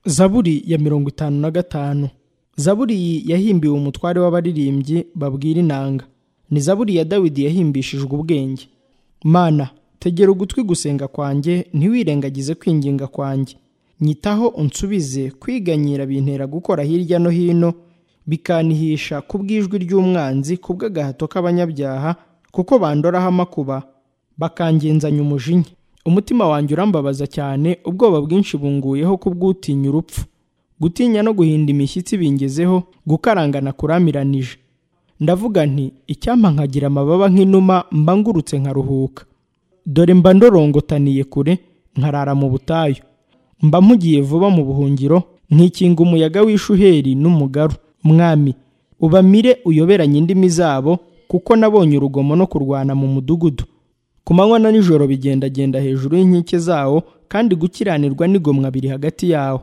zaburi ya mirongo itanu na gatanu zaburi yahimbiwe umutware w'abaririmbyi babwira inanga ni zaburi ya dawidi yahimbishijwe ubwenge mana tegera ugutwi gusenga kwanjye ntiwirengagize kwinginga kwanjye nyitaho unsubize kwiganyira bintera gukora hirya no hino bikanihisha ku bw'ijwi ry'umwanzi ku bw'agahato k'abanyabyaha kuko bandoraho amakuba bakangenzanya umujinya umutima wanjye urambabaza cyane ubwoba bwinshi bunguyeho kubw'utinya urupfu gutinya no guhinda imishyitsi bingezeho gukarangana kuramiranije ndavuga nti icyampa nkagira amababa nk'inuma mba ngurutse nkaruhuka dore mba ndorongotaniye kure nkarara mu butayu mba mpugiye vuba mu buhungiro nkikinga umuyaga w'ishuheri n'umugaru mwami ubamire uyoberanye indimi zabo kuko nabonye urugomo no kurwana mu mudugudu ku manywa na nijoro bigendagenda hejuru y'inkike zawo kandi gukiranirwa n'igomwa biri hagati yawo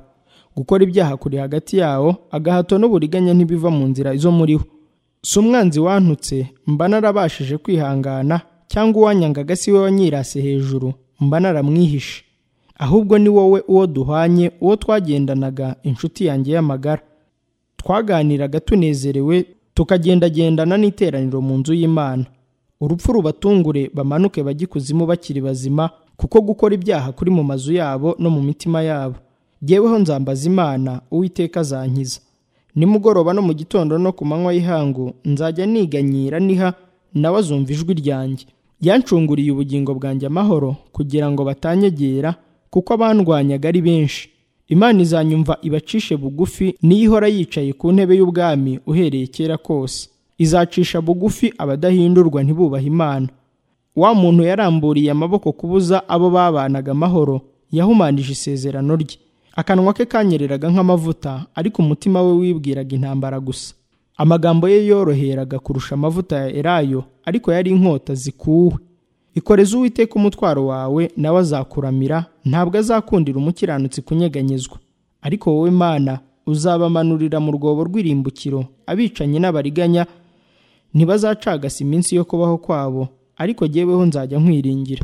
gukora ibyaha kuri hagati yawo agahato n'uburiganya ntibiva mu nzira zo muriho si umwanzi wantutse mba narabashije kwihangana cyangwa uwanyangaga si we wanyirase hejuru mba naramwihishe ahubwo ni wowe uwo duhanye uwo twagendanaga inshuti yanjye y'amagara twaganiraga tunezerewe tukagendagendana n'iteraniro mu nzu y'imana urupfu rubatungure bamanuke bagikuzimu bakiri bazima kuko gukora ibyaha kuri mu mazu yabo no mu mitima yabo jyeweho nzambaza imana uwiteka azankiza nimugoroba no mu gitondo no ku manywa y'ihangu nzajya niganyira niha nawe azumva ijwi ryanjye yancunguriye ubugingo bwanjye amahoro kugira ngo batanyegera kuko abandwanyaga ari benshi imana izanyumva ibacishe bugufi niyo ihora yicaye ku ntebe y'ubwami uhereye kera kose izacisha bugufi abadahindurwa ntibubahe imana wa muntu yaramburiye amaboko kubuza abo babanaga amahoro yahumanije isezerano rye akanwa ke kanyereraga nk'amavuta ariko umutima we wibwiraga intambara gusa amagambo ye yoroheraga kurusha amavuta ya erayo ariko yari inkota zikuwe ikoreze uwiteka umutwaro wawe nawe azakuramira ntabwo azakundira umukiranutsi kunyeganyezwa ariko wowe mana uzabamanurira mu rwobo rw'irimbukiro abicanyi n'abariganya ntibazacagasa iminsi yo kubaho kwabo ariko jyeweho nzajya nkwiringira